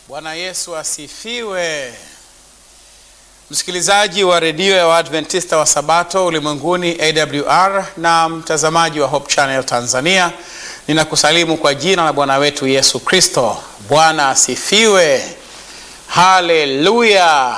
Bwana Yesu asifiwe. Msikilizaji wa redio ya Waadventista wa Sabato ulimwenguni AWR na mtazamaji wa Hope Channel Tanzania, ninakusalimu kwa jina la Bwana wetu Yesu Kristo. Bwana asifiwe, haleluya.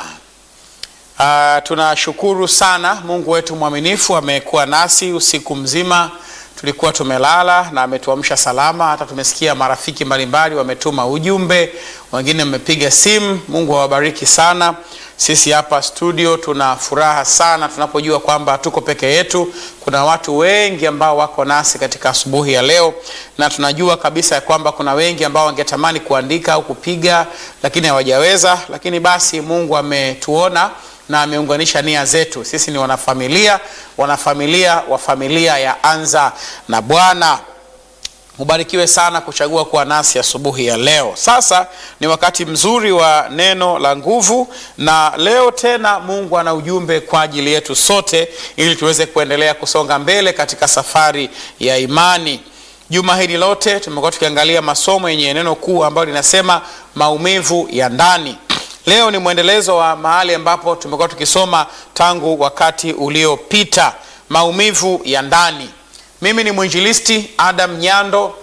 Uh, tunashukuru sana Mungu wetu mwaminifu, amekuwa nasi usiku mzima tulikuwa tumelala na ametuamsha salama. Hata tumesikia marafiki mbalimbali wametuma ujumbe, wengine wamepiga simu. Mungu awabariki sana. Sisi hapa studio tuna furaha sana tunapojua kwamba tuko peke yetu. Kuna watu wengi ambao wako nasi katika asubuhi ya leo, na tunajua kabisa ya kwamba kuna wengi ambao wangetamani kuandika au kupiga, lakini hawajaweza. Lakini basi Mungu ametuona na ameunganisha nia zetu. Sisi ni wanafamilia, wanafamilia wa familia ya Anza na Bwana. Ubarikiwe sana kuchagua kuwa nasi asubuhi ya, ya leo. Sasa ni wakati mzuri wa neno la nguvu, na leo tena Mungu ana ujumbe kwa ajili yetu sote, ili tuweze kuendelea kusonga mbele katika safari ya imani. Juma hili lote tumekuwa tukiangalia masomo yenye neno kuu ambalo linasema maumivu ya ndani. Leo ni mwendelezo wa mahali ambapo tumekuwa tukisoma tangu wakati uliopita, maumivu ya ndani. Mimi ni mwinjilisti Adam Nyando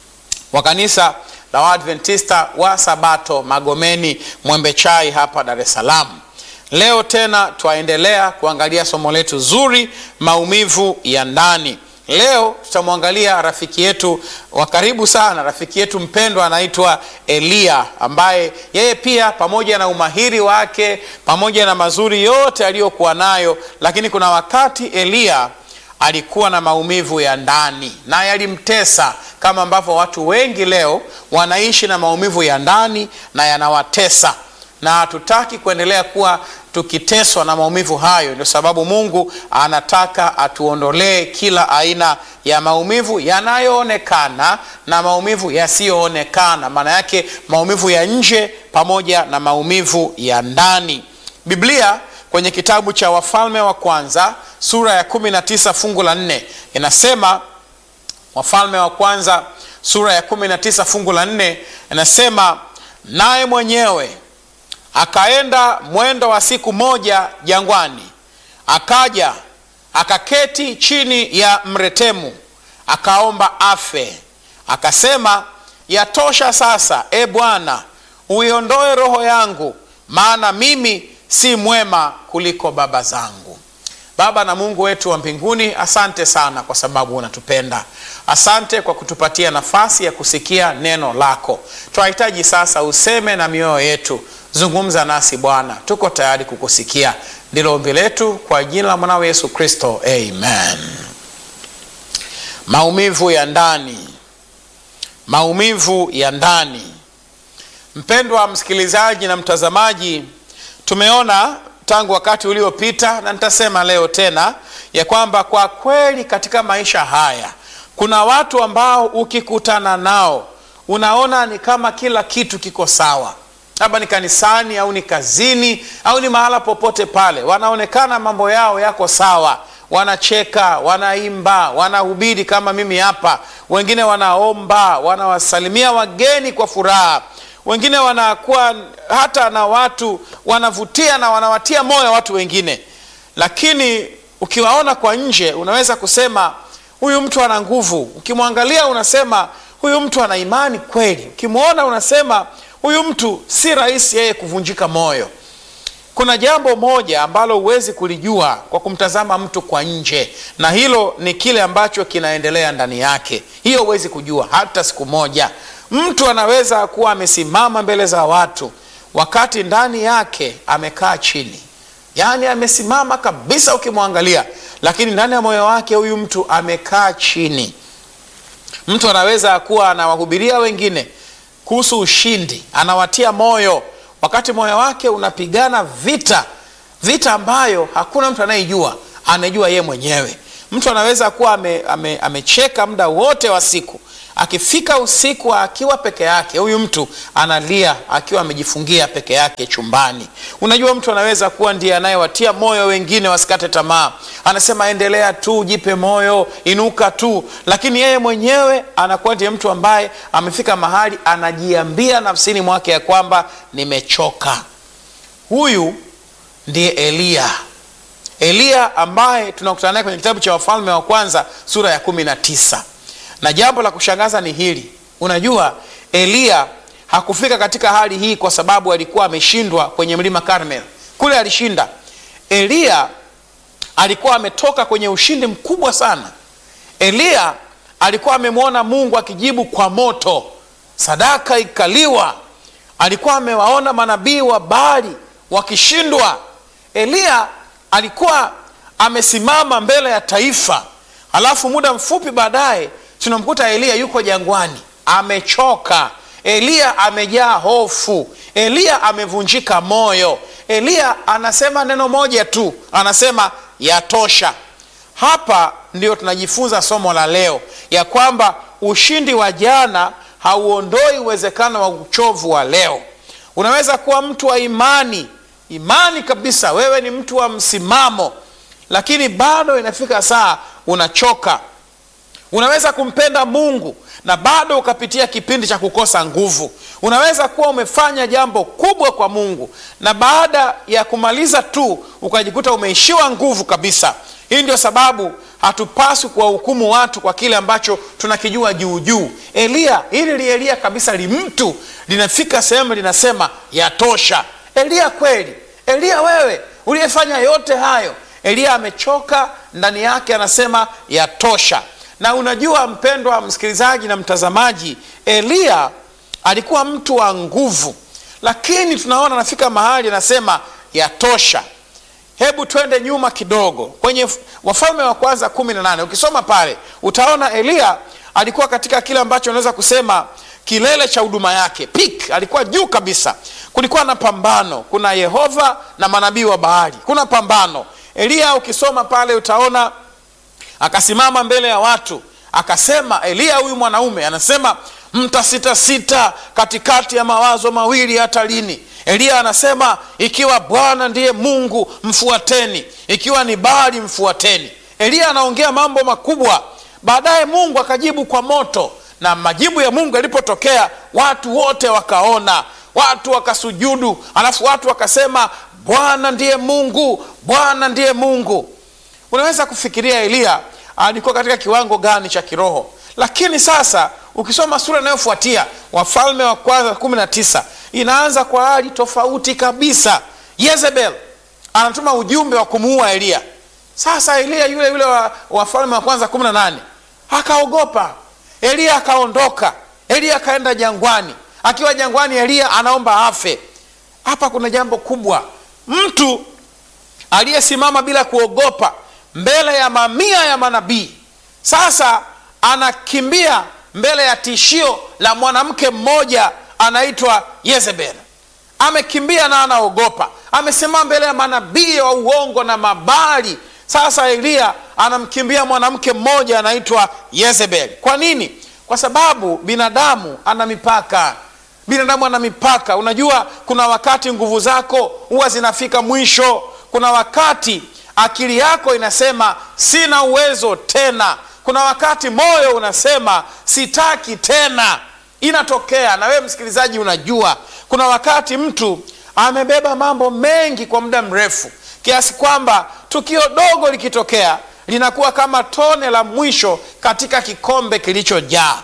wa kanisa la Waadventista wa Sabato Magomeni Mwembe Chai hapa Dar es Salaam. Leo tena twaendelea kuangalia somo letu zuri, maumivu ya ndani. Leo tutamwangalia rafiki yetu wa karibu sana, rafiki yetu mpendwa anaitwa Eliya, ambaye yeye pia pamoja na umahiri wake pamoja na mazuri yote aliyokuwa nayo, lakini kuna wakati Eliya alikuwa na maumivu ya ndani na yalimtesa, kama ambavyo watu wengi leo wanaishi na maumivu ya ndani na yanawatesa, na hatutaki kuendelea kuwa tukiteswa na maumivu hayo. Ndio sababu Mungu anataka atuondolee kila aina ya maumivu yanayoonekana na maumivu yasiyoonekana, maana yake maumivu ya nje pamoja na maumivu ya ndani. Biblia kwenye kitabu cha Wafalme wa Kwanza sura ya kumi na tisa fungu la nne inasema, Wafalme wa Kwanza sura ya kumi na tisa fungu la nne inasema, naye mwenyewe akaenda mwendo wa siku moja jangwani, akaja akaketi chini ya mretemu, akaomba afe. Akasema, yatosha sasa, e Bwana, uiondoe roho yangu, maana mimi si mwema kuliko baba zangu. Baba na Mungu wetu wa mbinguni, asante sana kwa sababu unatupenda. Asante kwa kutupatia nafasi ya kusikia neno lako. Tunahitaji sasa useme na mioyo yetu. Zungumza nasi Bwana, tuko tayari kukusikia. Ndilo ombi letu kwa jina la mwanao Yesu Kristo, amen. Maumivu ya ndani, maumivu ya ndani. Mpendwa msikilizaji na mtazamaji, tumeona tangu wakati uliopita na nitasema leo tena ya kwamba kwa kweli katika maisha haya kuna watu ambao ukikutana nao unaona ni kama kila kitu kiko sawa labda ni kanisani au ni kazini au ni mahala popote pale, wanaonekana mambo yao yako sawa, wanacheka, wanaimba, wanahubiri kama mimi hapa, wengine wanaomba, wanawasalimia wageni kwa furaha, wengine wanakuwa hata na watu wanavutia na wanawatia moyo watu wengine, lakini ukiwaona kwa nje unaweza kusema huyu mtu ana nguvu. Ukimwangalia unasema huyu mtu ana imani kweli. Ukimwona unasema huyu mtu si rahisi yeye kuvunjika moyo. Kuna jambo moja ambalo huwezi kulijua kwa kumtazama mtu kwa nje, na hilo ni kile ambacho kinaendelea ndani yake. Hiyo huwezi kujua hata siku moja. Mtu anaweza kuwa amesimama mbele za watu, wakati ndani yake amekaa chini, yaani amesimama kabisa ukimwangalia, lakini ndani ya moyo wake huyu mtu amekaa chini. Mtu anaweza kuwa anawahubiria wengine kuhusu ushindi, anawatia moyo, wakati moyo wake unapigana vita, vita ambayo hakuna mtu anayejua, anajua ye mwenyewe. Mtu anaweza kuwa ame, ame, amecheka muda wote wa siku, akifika usiku akiwa peke yake huyu mtu analia akiwa amejifungia peke yake chumbani unajua mtu anaweza kuwa ndiye anayewatia moyo wengine wasikate tamaa anasema endelea tu jipe moyo inuka tu lakini yeye mwenyewe anakuwa ndiye mtu ambaye amefika mahali anajiambia nafsini mwake ya kwamba nimechoka huyu ndiye eliya eliya ambaye tunakutana naye kwenye kitabu cha wafalme wa kwanza sura ya kumi na tisa na jambo la kushangaza ni hili unajua eliya hakufika katika hali hii kwa sababu alikuwa ameshindwa kwenye mlima karmel kule alishinda eliya alikuwa ametoka kwenye ushindi mkubwa sana eliya alikuwa amemwona mungu akijibu kwa moto sadaka ikaliwa alikuwa amewaona manabii wa baali wakishindwa eliya alikuwa amesimama mbele ya taifa alafu muda mfupi baadaye tunamkuta eliya yuko jangwani amechoka eliya amejaa hofu eliya amevunjika moyo eliya anasema neno moja tu anasema yatosha hapa ndio tunajifunza somo la leo ya kwamba ushindi wa jana hauondoi uwezekano wa uchovu wa leo unaweza kuwa mtu wa imani imani kabisa wewe ni mtu wa msimamo lakini bado inafika saa unachoka unaweza kumpenda mungu na bado ukapitia kipindi cha kukosa nguvu unaweza kuwa umefanya jambo kubwa kwa mungu na baada ya kumaliza tu ukajikuta umeishiwa nguvu kabisa hii ndio sababu hatupaswi kuwahukumu watu kwa kile ambacho tunakijua juu juu eliya hili li eliya kabisa li mtu linafika sehemu linasema yatosha eliya kweli eliya wewe uliyefanya yote hayo eliya amechoka ndani yake anasema yatosha na unajua mpendwa msikilizaji na mtazamaji eliya alikuwa mtu wa nguvu lakini tunaona anafika mahali anasema yatosha hebu twende nyuma kidogo kwenye wafalme wa kwanza kumi na nane ukisoma pale utaona eliya alikuwa katika kile ambacho unaweza kusema kilele cha huduma yake pik alikuwa juu kabisa kulikuwa na pambano kuna yehova na manabii wa bahari kuna pambano eliya ukisoma pale utaona akasimama mbele ya watu akasema eliya huyu mwanaume anasema mtasitasita katikati ya mawazo mawili hata lini eliya anasema ikiwa bwana ndiye mungu mfuateni ikiwa ni bali mfuateni eliya anaongea mambo makubwa baadaye mungu akajibu kwa moto na majibu ya mungu yalipotokea watu wote wakaona watu wakasujudu alafu watu wakasema bwana ndiye mungu bwana ndiye mungu unaweza kufikiria eliya alikuwa katika kiwango gani cha kiroho lakini sasa ukisoma sura inayofuatia wafalme wa kwanza kumi na tisa inaanza kwa hali tofauti kabisa yezebel anatuma ujumbe wa kumuua eliya sasa eliya yule yule wa wafalme wa kwanza kumi na nane akaogopa eliya akaondoka eliya akaenda jangwani akiwa jangwani eliya anaomba afe hapa kuna jambo kubwa mtu aliyesimama bila kuogopa mbele ya mamia ya manabii sasa anakimbia mbele ya tishio la mwanamke mmoja anaitwa yezebel amekimbia na anaogopa amesimama mbele ya manabii wa uongo na mabali sasa eliya anamkimbia mwanamke mmoja anaitwa yezebel kwa nini kwa sababu binadamu ana mipaka binadamu ana mipaka unajua kuna wakati nguvu zako huwa zinafika mwisho kuna wakati akili yako inasema sina uwezo tena kuna wakati moyo unasema sitaki tena inatokea na wewe msikilizaji unajua kuna wakati mtu amebeba mambo mengi kwa muda mrefu kiasi kwamba tukio dogo likitokea linakuwa kama tone la mwisho katika kikombe kilichojaa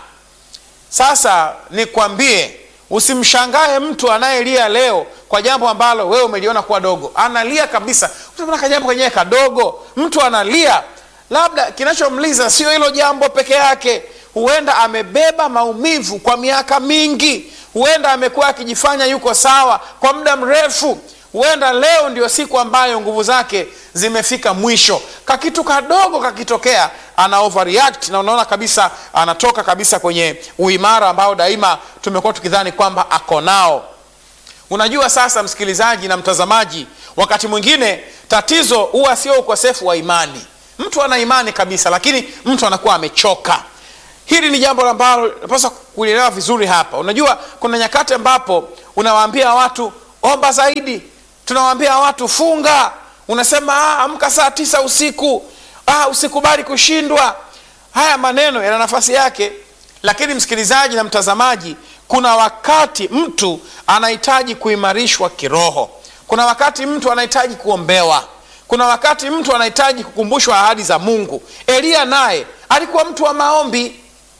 sasa nikwambie usimshangae mtu anayelia leo kwa jambo ambalo wewe umeliona kuwa dogo analia kabisa ka jambo kenyewe kadogo mtu analia labda kinachomliza sio hilo jambo peke yake huenda amebeba maumivu kwa miaka mingi huenda amekuwa akijifanya yuko sawa kwa muda mrefu huenda leo ndio siku ambayo nguvu zake zimefika mwisho kakitu kadogo kakitokea ana overreact na unaona kabisa anatoka kabisa kwenye uimara ambao daima tumekuwa tukidhani kwamba ako nao unajua sasa msikilizaji na mtazamaji wakati mwingine tatizo huwa sio ukosefu wa imani mtu ana imani kabisa lakini mtu anakuwa amechoka hili ni jambo ambalo napaswa kulielewa vizuri hapa unajua kuna nyakati ambapo unawaambia watu omba zaidi tunawaambia watu funga unasema "Ah, amka saa tisa usiku ah, usikubali kushindwa haya maneno yana nafasi yake lakini msikilizaji na mtazamaji kuna wakati mtu anahitaji kuimarishwa kiroho kuna wakati mtu anahitaji kuombewa kuna wakati mtu anahitaji kukumbushwa ahadi za mungu eliya naye alikuwa mtu wa maombi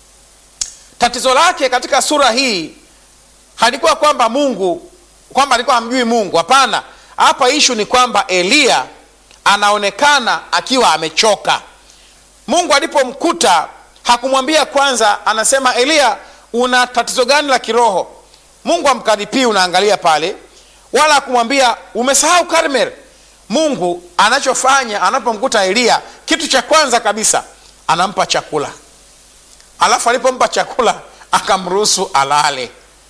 tatizo lake katika sura hii halikuwa kwamba mungu kwamba alikuwa hamjui mungu hapana hapa ishu ni kwamba eliya anaonekana akiwa amechoka mungu alipomkuta hakumwambia kwanza anasema eliya una tatizo gani la kiroho mungu amkaripii unaangalia pale wala hakumwambia umesahau karmel mungu anachofanya anapomkuta eliya kitu cha kwanza kabisa anampa chakula alafu alipompa chakula akamruhusu alale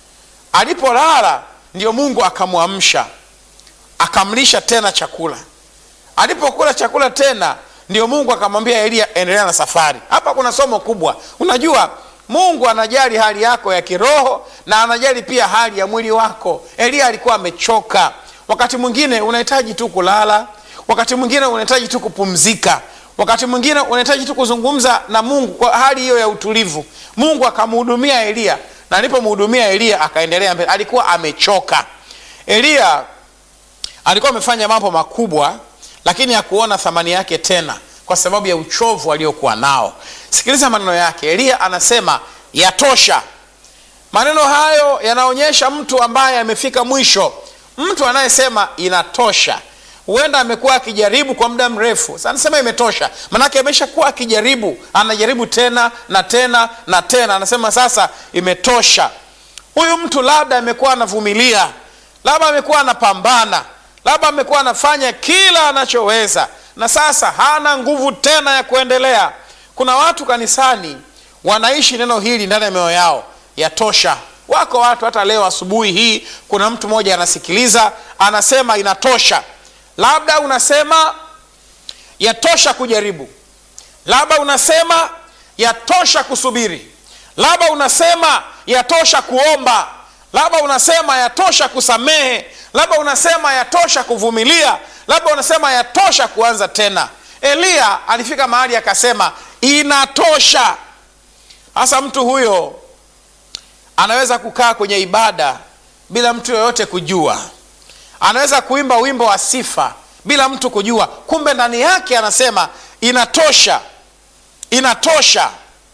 alipolala ndio mungu akamwamsha akamlisha tena chakula alipokula chakula tena ndio mungu akamwambia eliya endelea na safari hapa kuna somo kubwa unajua mungu anajali hali yako ya kiroho na anajali pia hali ya mwili wako eliya alikuwa amechoka wakati mwingine unahitaji tu kulala wakati mwingine unahitaji tu kupumzika wakati mwingine unahitaji tu kuzungumza na mungu kwa hali hiyo ya utulivu mungu akamhudumia eliya na alipomhudumia eliya akaendelea mbele alikuwa amechoka eliya alikuwa amefanya mambo makubwa lakini hakuona thamani yake tena kwa sababu ya uchovu aliokuwa nao sikiliza maneno yake eliya anasema yatosha maneno hayo yanaonyesha mtu ambaye amefika mwisho mtu anayesema inatosha huenda amekuwa akijaribu kwa muda mrefu Sasa anasema imetosha manake ameshakuwa akijaribu anajaribu tena na tena na tena anasema sasa imetosha huyu mtu labda amekuwa anavumilia labda amekuwa anapambana labda amekuwa anafanya kila anachoweza na sasa hana nguvu tena ya kuendelea kuna watu kanisani wanaishi neno hili ndani ya mioyo yao yatosha wako watu hata leo asubuhi hii kuna mtu mmoja anasikiliza anasema inatosha labda unasema yatosha kujaribu labda unasema yatosha kusubiri labda unasema yatosha kuomba labda unasema yatosha kusamehe labda unasema yatosha kuvumilia labda unasema yatosha kuanza tena eliya alifika mahali akasema inatosha hasa mtu huyo anaweza kukaa kwenye ibada bila mtu yoyote kujua anaweza kuimba wimbo wa sifa bila mtu kujua kumbe ndani yake anasema inatosha inatosha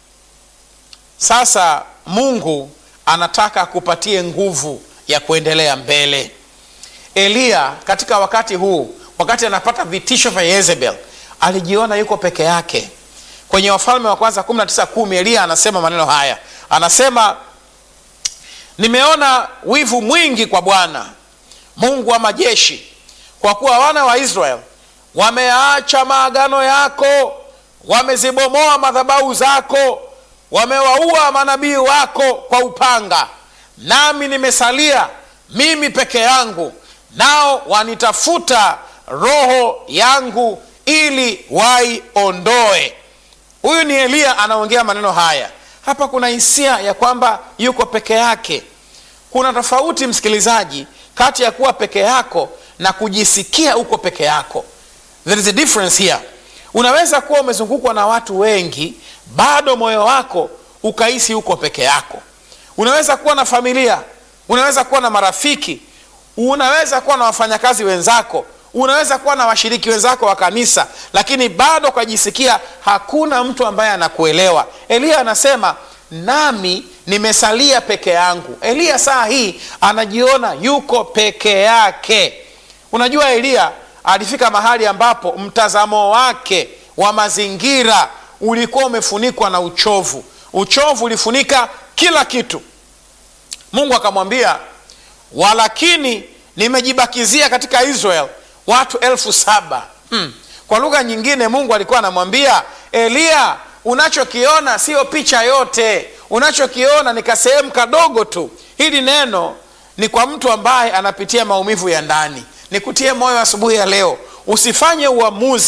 sasa mungu anataka akupatie nguvu ya kuendelea mbele eliya katika wakati huu wakati anapata vitisho vya yezebel alijiona yuko peke yake kwenye wafalme wa kwanza 19 eliya anasema maneno haya anasema nimeona wivu mwingi kwa bwana mungu wa majeshi kwa kuwa wana wa israel wameacha maagano yako wamezibomoa madhabahu zako wamewaua manabii wako kwa upanga nami nimesalia mimi peke yangu nao wanitafuta roho yangu ili waiondoe huyu ni eliya anaongea maneno haya hapa kuna hisia ya kwamba yuko peke yake kuna tofauti msikilizaji kati ya kuwa peke yako na kujisikia uko peke yako there is a difference here unaweza kuwa umezungukwa na watu wengi bado moyo wako ukahisi uko peke yako unaweza kuwa na familia unaweza kuwa na marafiki unaweza kuwa na wafanyakazi wenzako unaweza kuwa na washiriki wenzako wa kanisa lakini bado ukajisikia hakuna mtu ambaye anakuelewa eliya anasema nami nimesalia peke yangu eliya saa hii anajiona yuko peke yake unajua eliya alifika mahali ambapo mtazamo wake wa mazingira ulikuwa umefunikwa na uchovu uchovu ulifunika kila kitu mungu akamwambia walakini nimejibakizia katika israel watu elfu saba hmm. kwa lugha nyingine mungu alikuwa anamwambia eliya unachokiona sio picha yote unachokiona ni kasehemu kadogo tu hili neno ni kwa mtu ambaye anapitia maumivu ya ndani nikutie moyo asubuhi ya leo usifanye uamuzi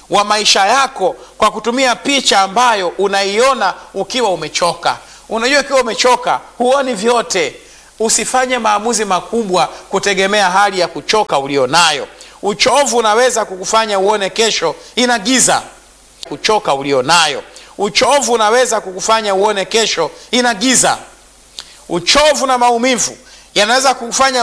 wa maisha yako kwa kutumia picha ambayo unaiona ukiwa umechoka. Unajua, ukiwa umechoka huoni vyote. Usifanye maamuzi makubwa kutegemea hali ya kuchoka ulionayo. Uchovu unaweza kukufanya uone kesho ina giza. Kuchoka ulionayo, uchovu unaweza kukufanya uone kesho ina giza. Uchovu na maumivu yanaweza kukufanya